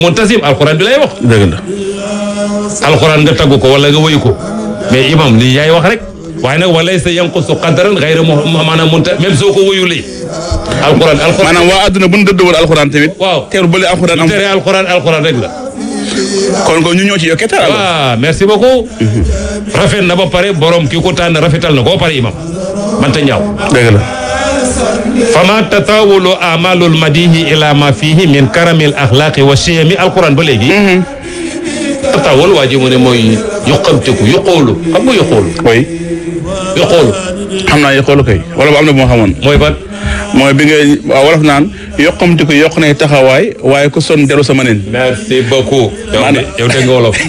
muntasim alquran bi lay wax dëgg la alquran nga taggu ko wala nga wëyu ko mais imam lii yaay wax rek waaye nag walay sa yanqusu qadaran xayra mu maanaam munta même soo ko wëyulee alquran alquran maanaam waa àdduna bu ñu dëddëwoon alxuraan tamit. waaw teewul bële alxuraan am tere alquran alquran rek la kon ko ñu ñoo ci yokkee taal. waaw merci beaucoup rafet na ba pare borom ki ko tànn rafetal na ko ba pare imam manta ñaaw dëgg la. fama tatawulu amalul madihi ila ma fihi min karamil axlaqi wa chiyami alquran ba léegi tatawul waa ji mu ne mooy yuqamteku yuqoolu xam nga yuqoolu oui yuqoolu xam naa yi xoolu kay wala bu am na bu ma xamoon. mooy ban mooy bi nga waaw wolof naan yokkamti ko yokk nay taxawaay waaye ku son deru sama nen. merci beaucoup yow de Maanaam- yow dégg nga wolof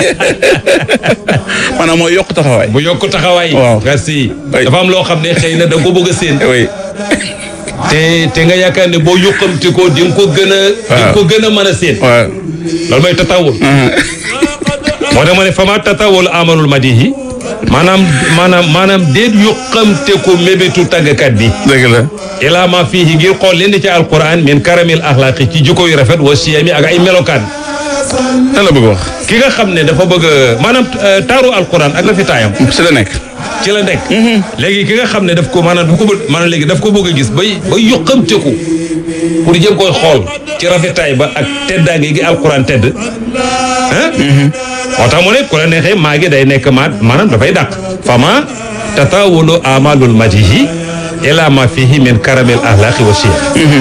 maanaam mooy yokk taxawaay. bu yokk taxawaay Waaw. merci Oui. dafa am loo xam ne xëy na da nga ko bëgg a séen oui te te nga yaakaar ne boo yuqamte ko di nga ko gën a di nga ko gën a mën a séen waaw. loolu mooy tatawul moo tax ma ne fama tatawul amalul madihi maanaam maanaam maanaam déet yuqamte ko mébétu tàggkat bi dëgg la. ilaa ma fiihi ngir xool leen di ci alquran min karamil axlaaqi ci jikko yu rafet wa siyami ak ay melokaan lan la bëgg wax. ki nga xam ne dafa bëgg a maanaam euh, taaru alquran ak rafetaayam si la nekk. ci la nekk léegi ki nga xam ne daf ko maanaam daf ko bëgg maanaam léegi daf ko bëgg a gis bay bay yuqamte ko pour jëm koy xool ci rafetaay ba ak teddaange gi alquran tedd ah moo tax mu ne ku la neexee maa ngi day nekk maat maanaam dafay dàq fama tatawulu amalul madihi ila ma fihi min karamil axlaaqi wa siya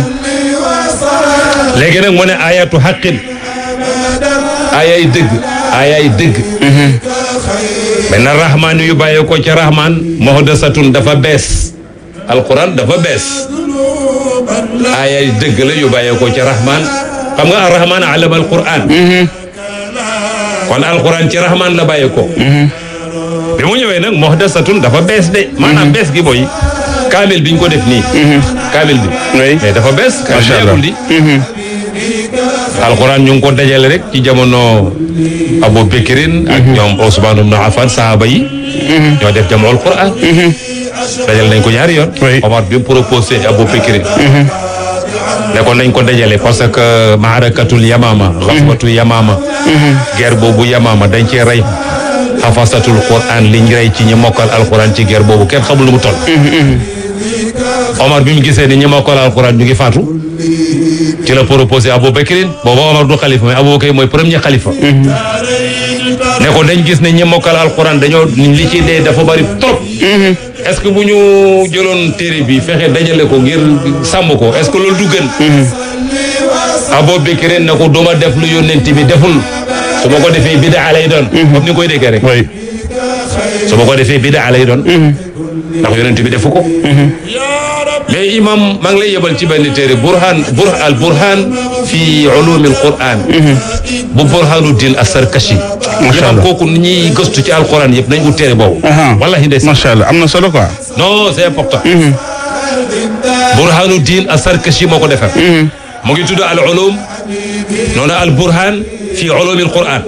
léegi nag mu ne ayatu xaqin ayay dëgg ayay dëgg mais na rahmaan yu bàyyee ko ca rahmaan muhdasatun dafa bees alquran dafa bees ayay dëgg la yu bàyyee ko ca rahmaan xam nga arrahmaan alama alquran kon alquran ci rahmaan la bàyyee ko bi mu ñëwee nag muhdasatun dafa bees de maanaam bees gi mooy kaamil biñ ko def nii kaamil bi oui. mais dafa bees kaamil Macha Allah. yàggul di alquran ñu ngi ko dajale rek ci jamono Abu Bekrin ak ñoom Ousmane ibn Affan sahaba yi ñoo def jamono alquran dajale nañ ko ñaari yoon Oui. Omar bi mu proposé Abu Bekrin ne ko nañ ko dajale parce que maarakatul yamama xaswatu yamama guerre boobu yamama dañ cee rey xafasatul quran liñ rey ci ñi mokkal alquran ci guerre boobu kenn xamul lu mu toll Omar bi mu gisee ni ñi mokkal alquran ñu ngi faatu ci la proposé Abu Bakrin booba Omar du xalifa mais Abu Bakr mooy premier xalifa ne ko dañ gis ne ñi mokkal alquran dañoo li ci dee dafa bari trop est-ce que bu ñu jëloon téere bi fexe dajale ko ngir sàmm ko est-ce que loolu du gën Abu Bakr ne ko duma def lu yónnent bi deful su ma ko defee bidaa lay doon comme ni koy déggee rek oui. su ma ko defee bidaa lay doon ndax yonent bi defu ko mais imam maa ngi lay yebal ci benn téere burhan bur al burhan fi ulumi al quran bu burhanuddin as-sarkashi Macha imam Allah. kooku ni ñuy gëstu ci alquran yëpp nañ ut téere boobu Aha. wallahi ndes macha allah am na solo quoi. non c'est important burhanuddin as-sarkashi moo ko defar mu ngi tudd al ulum noonu al burhan fi ulumi al quran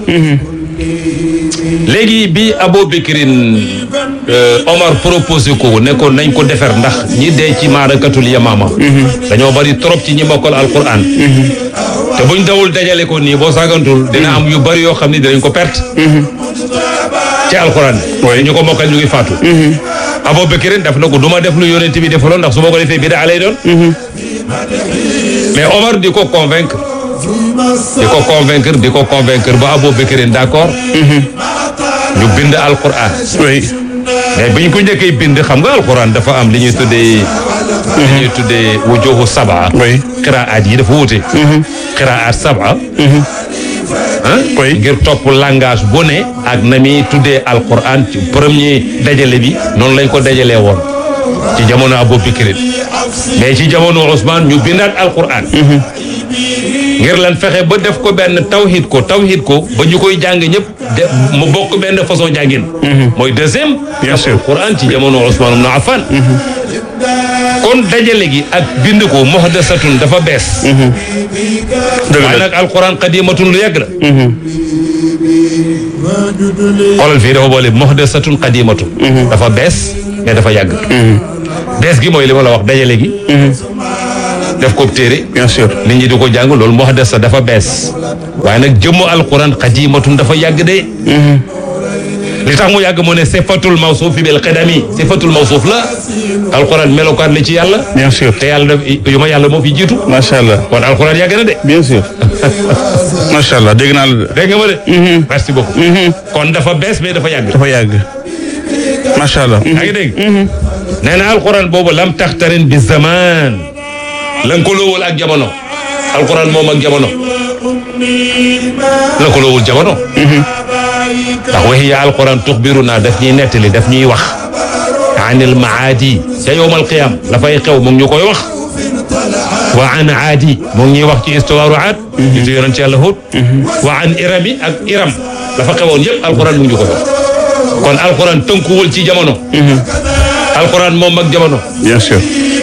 léegi bi Abu Bakrin euh, Omar proposé ko ne ko nañ ko defar ndax ñi dee ci maarakatul yamaama dañoo bari trop ci ñi mokkal alquran te buñ dawul dajale ko nii boo saagantul dina am yu bari yoo xam ni dinañ ko perte ci alquran bi ñu ko mokkal ñu ngi faatu Abu Bakrin daf na ko du ma def lu yonent bi defaloon ndax su ma ko defee bidaa lay doon mais Omar di ko convaincre di ko convaincre di ko convaincre ba Abu Bakrin d'accord ñu bind alquran oui. mais bi ñu ko njëkkee bind xam nga alquran dafa am li ñuy tuddee li ñuy tuddee wujuhu saba Oui. qiraat yi dafa wuute qiraat saba ah Oui. ngir topp langage bu ne ak na muy tuddee alquran ci premier dajale bi noonu lañ ko dajalee woon ci jamono Abu Bakrin mais ci jamono Ousmane ñu bindaat alquran ngir lan fexe ba def ko benn tawhid ko tawhid ko ba ñu koy jàng ñëpp de mu bokk benn façon jàngin mooy deuxième Bien sûr. alquran ci jamono Ousmane ibn Affan kon dajale gi ak bind ko muhdasatun dafa bees dëgg waaye la nag alquran qadimatun lu yàgg la xoolal fii dafa boole muhdasatun qadimatun dafa bees mais dafa yàgg bees gi mooy li ma la wax dajale gi def ko téere bien sûr nit ñi di ko jàng loolu moo des sa dafa bees waaye nag jëmmu alquran xadimatun dafa yàgg de li tax mu yàgg mu ne sifatul mawsuuf bil qadami sifatul mawsuuf la alquran melokaan la ci yàlla bien sûr te yàlla daf yu ma yàlla moo fi jiitu macha allah kon alquran yàgg na de bien sûr macha allah dégg naa la de. dégg nga ma de merci beaucoup kon dafa bees mais dafa yàgg dafa yàgg macha allah. yaa ngi dégg nee na alquran boobu lam taxtarin bi zaman lënkaloowul ak jamono alquran moom ak jamono lënkaloowul jamono ndax waxiya alquran tuxbiruna daf ñuy nettali daf ñuy wax anil maadi ca yowmal qiyam la fay xew mu ngi ñu koy wax wa an aadi mu ngi ñuy wax ci histoire aad nitu yonent yàlla Hud wa an irami ak iram la fa xewoon yëpp alquran mu ngi ñu koy wax kon alquran tënkuwul ci jamono alquran moom ak jamono bien sûr.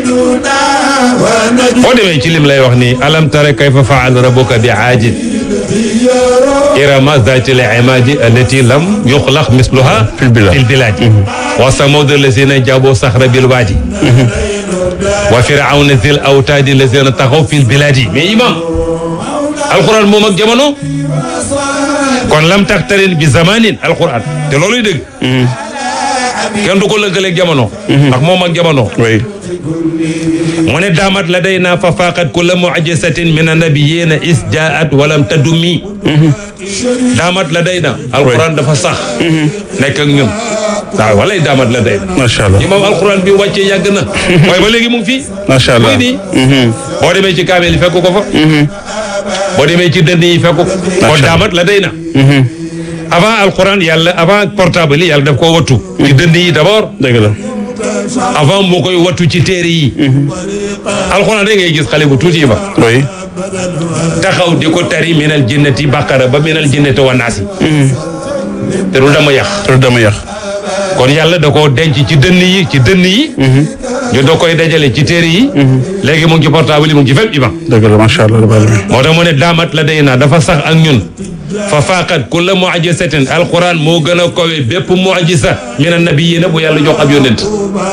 boo demee ci lim lay wax ni alam tara kayfa faala rabbuka bi aadin irama zati l imadi allati lam yuxlaq misluha Fil bilad. fil biladi wa samud allazina jabo saxra bil waadi wa firawna zil awtaadi allazina taxaw fil biladi mais imam alquran moom ak jamono kon lam taxtarin bi zamanin alquran te looluy dëgg kenn du ko lëkkaleeg jamono ndax moom ak jamono oui. mu ne daamat la day naa fa faaqat kulla mu'jizatin min annabiyina is jaat walam tadumi daamat la day na alquran dafa sax nekk ak ñun waaw walay daamat la day na macha allah. imam alquran bi wàccee yàgg na waaye ba léegi mu ngi fii macha allah. muy nii boo demee ci kaamel yi fekk ko fa boo demee ci dënn yi fekk ko kon daamat la day na avant alquran yàlla avant portable yi yàlla daf koo wattu ci dënn yi d'abord dëgg la. avant moo koy wattu ci téere yi alxuraan rek ngay gis xale bu tuuti ba oui. taxaw di ko tari minal jinnati baqara ba minal jinnati wa naasi te du dama yàq loolu dama yàq. kon yàlla da koo denc ci dënn yi ci dënn yi ñu da koy dajale ci téere yi léegi mu ngi ci portable yi mu ngi ci fépp imam dëgg la macha allah rabbil alamin. moo tax mu ne daamat la day naa dafa sax ak ñun fa faaqat kulla mu'jizatin alquran moo gën a kowe bépp mu'jiza min annabiyina bu yàlla jox ab yónent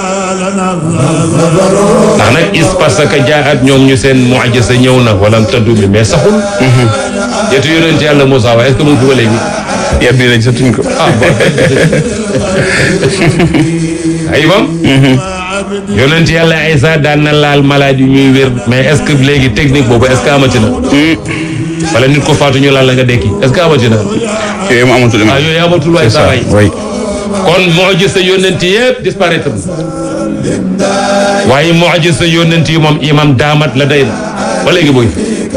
ndax nag is parce que jaat ñoom ñu seen mu'jiza ñëw na walam taddu mi mais saxul yetu yónent yàlla Moussa waaye est-ce que mu ngi fi ba léegi yar bi lañ satuñ ko. ah bon ay bam yónent yàlla Isa daan na laal malade yu ñuy wér mais est-ce que léegi technique boobu est-ce que amati na wala nit ko faatu ñu laal la nga dekki est-ce que amati na yooyu mu amatul ah yooyu amatul waay c'est ça saa waay oui. kon mu'jiza yónent yëpp disparaître na waaye mu'jiza yónent yi moom imam daamat la day na ba léegi booy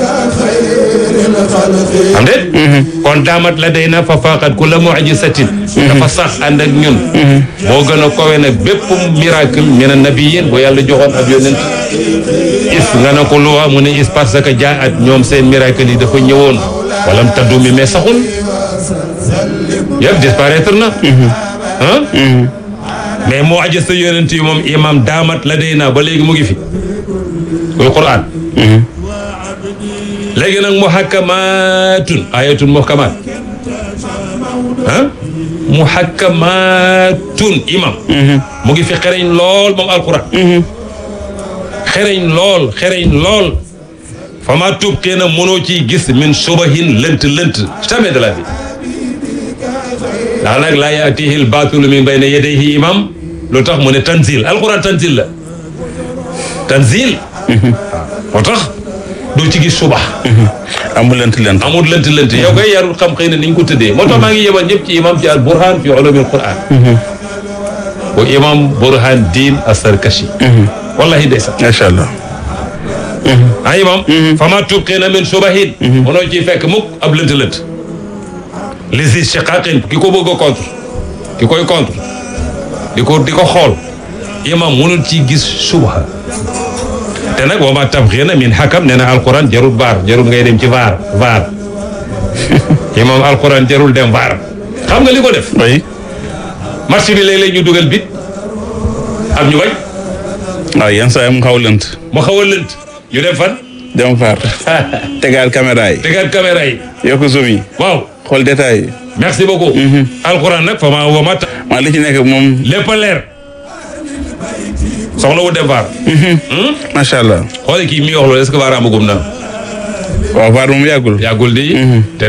am déet kon daamat la day na fa faaqat ku la mu'jizatin dafa sax ànd ak ñun moo gën a kowe nag bépp miracle min nabiyin bu yàlla joxoon ab yónent is nga ne ko luwa mu ne is parce que jaat ñoom seen miracle yi dafa ñëwoon walam taddu mi mais saxul yëpp disparaître na ah mais moo aja sa yonent yi moom imam daamat la day naa ba léegi mu ngi fi kuy quran léegi nag muhakkamatun ayatun muhkamat ah muhakkamatun imam mu ngi fi xereñ lool moom alquran xereñ lool xereñ lool fama tubqee na mënoo ciy gis min subahin lënt lënt jamais de la vie ndax nag laa yaatihi l baatilu min bayna yadayhi imam lu tax mu ne tanzil alquran tanzil la tanzil moo tax doo ci gis suba amul lent lent. amul lënt lënt yow koy yarul xam xëy na ni ñu ko tëddee moo tax maa ngi yebal ñëpp ci imam ci al burhan fi ulumil quran bu imam burhan diin asarkashi wallahi ndeysaan macha allah. ah imam fama tubqina min subahin mënoo ciy fekk mukk ab lënt lënt li si shiqaqin ki ko bëgg a contre ki koy contre di ko di ko xool imam mënul ci gis subha te nag wa ma tabxina min hakam nee na alquran jarul vaar jarul ngay dem ci vaar vaar imam alquran jarul dem vaar xam nga li ko def oui. match bi léeg-léeg ñu dugal bit am ñu bañ waaw yenn saa yi mu xaw lent. mu xaw a lënt ñu dem fan dem faar. tegaal caméra yi. tegaat caméra yi yokk zoom yi. waaw xool détails yi. merci beaucoup alquran nag fa ma wa ma maa li ci nekk moom lépp a leer soxla wu dem vaar. macha allah xoole kii mi wax loolu est-ce que vaar amagum na waaw vaar moom yàggul. yàggul di. te